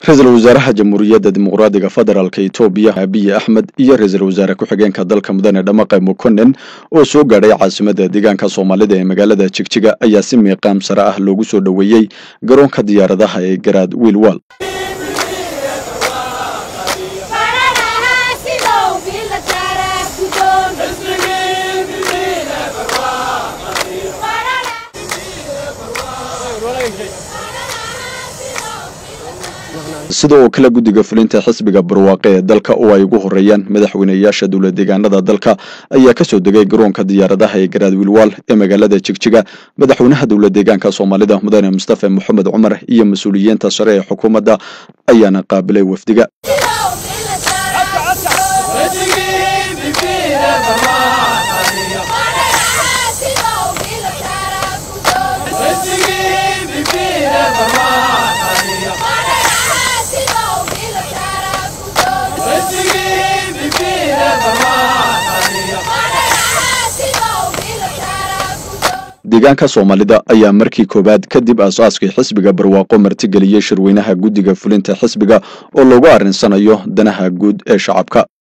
ra-iisul wasaaraha jamhuuriyadda dimuqraadiga federaalk etoobiya abiy axmed iyo ra-iisul wasaare ku-xigeenka dalka mudane dhamaqe mukonen oo soo gaadhay caasimada deegaanka soomaalida ee magaalada jigjiga ayaa si miiqaam sare ah loogu soo dhoweeyey garoonka diyaaradaha ee garaad wiilwal sida oo kale guddiga fulinta xisbiga barwaaqe ee dalka oo ay ugu horeeyaan madaxweyneyaasha dowla deegaanada dalka ayaa kasoo degay garoonka diyaaradaha ee garaad wiilwaal ee magaalada jigjiga madaxweynaha dowla deegaanka soomaalida mudane mustafa moxamed cumar iyo mas-uuliyiinta sare ee xukuumadda ayaana qaabilay wafdiga deegaanka soomaalida ayaa markii koowaad kadib aas-aaskii xisbiga barwaaqo martigeliyey shirweynaha guddiga fulinta xisbiga oo lagu arrinsanayo danaha guud ee shacabka